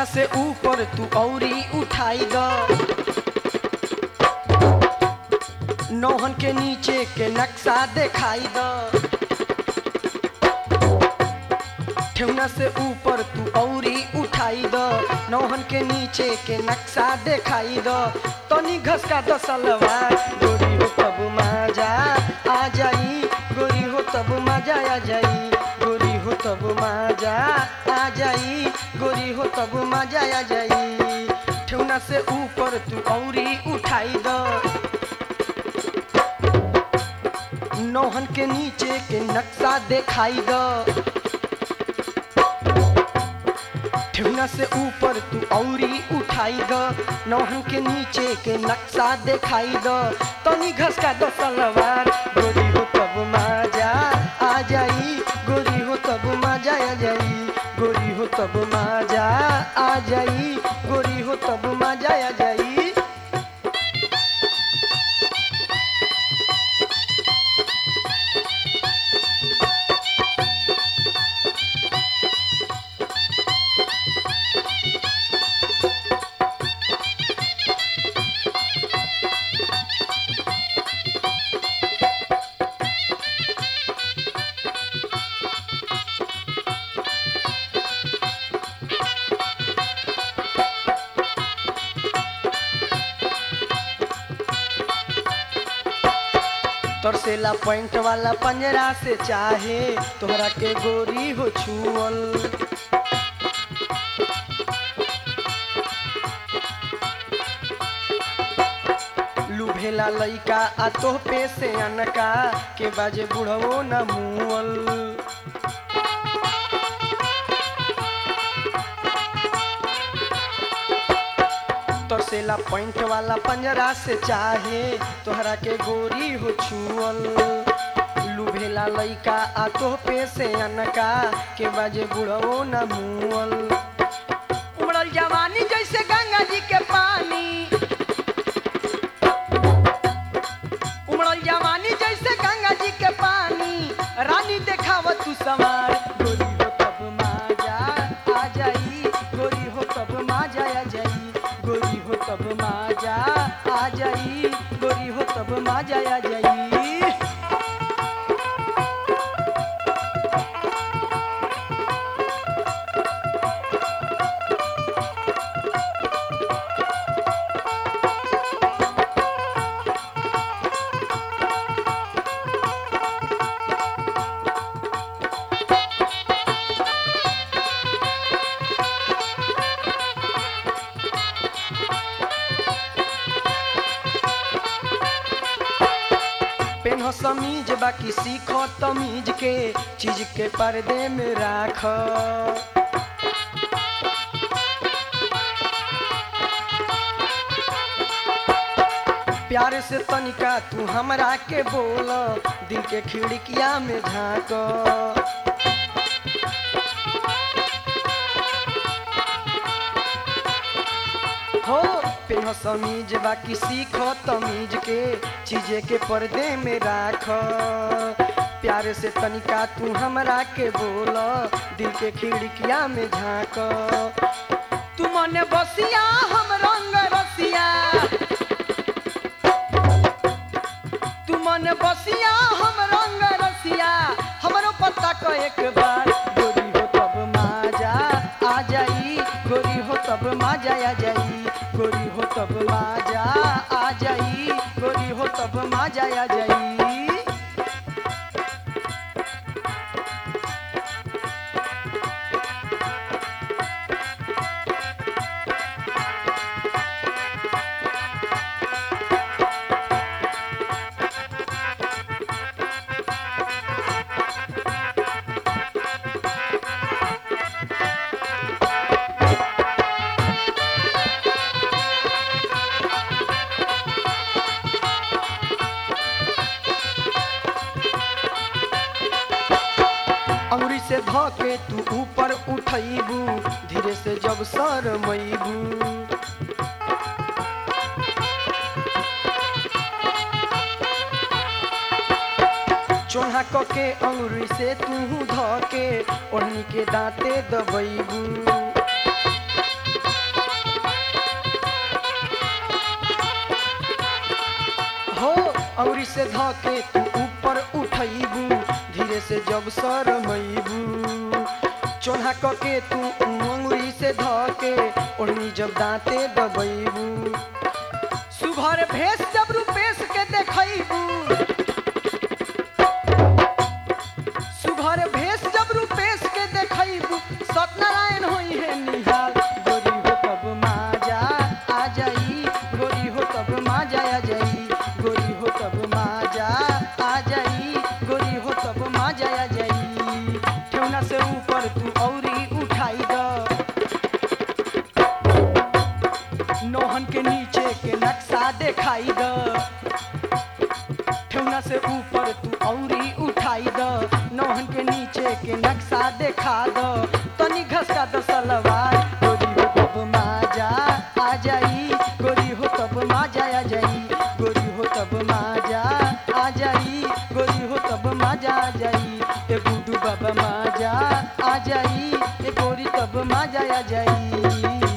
से ऊपर तू औरी उठाई द नौहन के नीचे के नक्शा दिखाई द ठेवना से ऊपर तू औरी उठाई द नौहन के नीचे के नक्शा दिखाई द तनी घसका द सलवार गोरी हो तब मजा आ जाई गोरी हो तब मजा आ जाई गोरी हो तब मजा आ जाई गोरी हो तब मजा आ जाई ठेवना से ऊपर तू औरी उठाई द नौहन के नीचे के नक्शा दिखाई द ठेवना से ऊपर तू औरी उठाई द नौहन के नीचे के नक्शा दिखाई द तनी घसका द सलवार गोरी हो तब मजा आ जाई गोरी हो तब मजा आ जाई गोरी हो तब मजा आ जाई गोरी हो तब मजा आ जाई तरसेला पॉइंट वाला पंजरा से चाहे तोहरा के गोरी हो छुअल लुभेला लइका आ तोह पे से अनका के बाजे बुढ़वो न मुअल तरसेला पॉइंट वाला पंजरा से चाहे तोहरा के गोरी हो छुअल लुभेला लइका आ तोह पे से अनका के बाजे बुढ़वो न मुअल उमड़ल जवानी जैसे गंगा जी के पानी उमड़ल जवानी जैसे गंगा जी के पानी रानी देखाव तू सवार गोरी हो तब माजा आ जाई गोरी हो तब माजा आ जाई गोरी हो तब माजा आ जाई गोरी हो तब माजा आ जाई पेन्ह समीज बाकी सीख तमीज के चीज के पर्दे में राख प्यार से तनिका तू हमरा के बोल दिल के खिड़किया में झाँक हो पेन्ह समीज बाकी सीख तमीज के चीजे के पर्दे में राख प्यार से तनिका तू हमरा के बोल दिल के खिड़किया में झाँक तू मन बसिया हम रंग रसिया तू मन बसिया हम रंग रसिया हमरो पता को एक बार गोरी हो तब माजा आ जाई गोरी हो तब माजा आ जाई गोरी हो तब माजा आ जाई गोरी हो तब माजा आ जाई अंगुरी से ध के तू ऊपर उठैबू धीरे से जब सर मैबू चोहा क के अंगुरी से तू ध के ओढ़नी के दांते दबैबू अंगुरी से ध के तू ऊपर उठैबू धीरे से जब सरमैबू चोन्हा क के तू अंगुरी से ध के ओढ़नी जब दांते दबैबू सुघर भेष जब रूपेश के देखैबू सुघर भेष जब रूपेश के देखैबू सत्यनारायण होई है निहाल गोरी हो तब माजा आ जाई गोरी हो तब माजा आ जाई गोरी हो तब माजा आ जाई गोरी हो तब माजा आ जाई ठेवना से ऊपर तू औरी उठाई द नौहन के नीचे के नक्शा दिखाई द ठेवना से ऊपर तू औरी उठाई द नौहन के नीचे के नक्शा देखा द तनी घसका द सलवार गोरी हो तब माजा आ जाई गोरी हो तब माजा आ जाई गोरी हो तब माजा आ जाई गोरी हो तब माजा आ जाई ए गुडू बाबा माजा आ जाई ए गोरी तब माजा आ जाई